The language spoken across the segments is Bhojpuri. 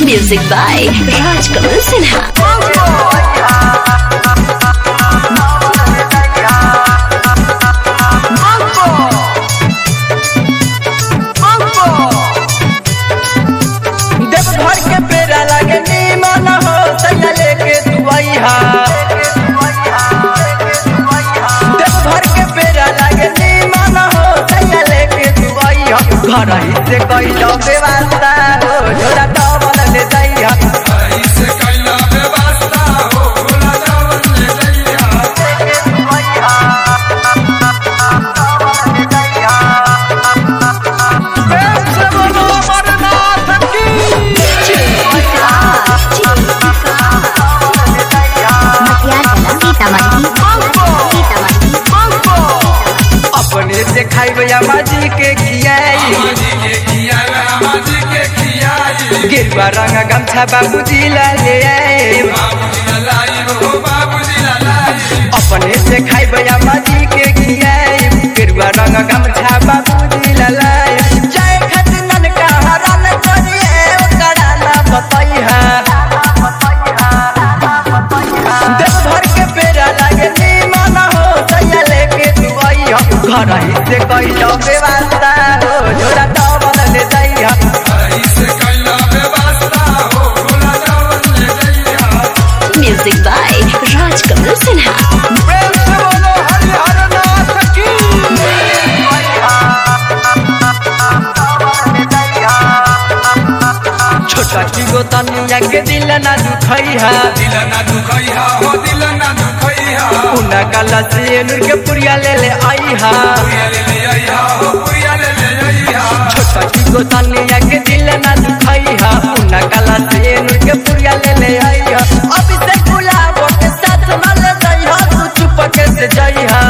Music by Raj Kamal Sinha. Deoghar के पेड़ा लागे नीमन हो सैया लेके दुआइहा देवघर के पेड़ा लागे नीमन हो सैया लेके दुआइहा घर ही से कैलो व्यवस्था हो झोला डबल ले जाइहा ऐसे कैला व्यवस्था हो भोला जावन ले जइया प्रेम से बोलो अमरनाथ की अपने से खाइब माजी के खियाई बाबूजी के खियावे बाबूजी के खियाई गिरवा रंग गमछा बाबूजी ला ले आए बाबूजी ललाई हो बाबूजी ललाई अपने से खाइब माजी के खियाई गिरवा रंग गमछा बाबूजी ला लाए जय खतनन का हरन करिए ओकरा ना बतैहा देवघर के पेड़ा लागे नीमन हो सैया लेके तू आइहा घर ही से कैलो व्यवस्था हो झोला डबल ले जाइहा ऐसे कैला व्यवस्था हो भोला जावन ले जइया Music by Raj Kamal Sinha. प्रेम से बोलो हरिहर नाथ की छोटा की गोतनिया के दिल ना दुखैहा दिल ना दुखैया हो दिल ना दुखैया उना कला से नूर के पुरिया ले ले आईहा पुरिया ले ले आइया हो पुरिया ले ले आइया छोटा की गोतनिया के दिल ना दुखैहा उना कला से नूर के पुरिया ले ले आईहा अभी से गुलाब के साथ न ले जाइहा तू चुप के से जाइहा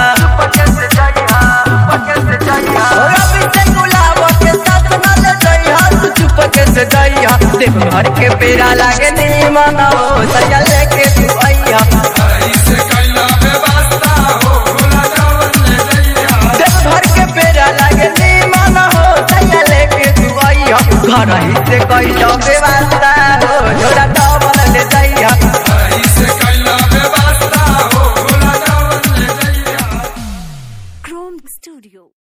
और अभी से गुलाब के साथ न ले जाइहा तू चुप के से जाइहा देवघर के पेड़ा लागे नीमन हो सैया लेके तू आइहा ऐसे कैला व्यवस्था हो भोला जावन ले जइया देवघर के पेड़ा लागे नीमन हो सैया लेके तू आइहा घर ही से कैलो व्यवस्था हो झोला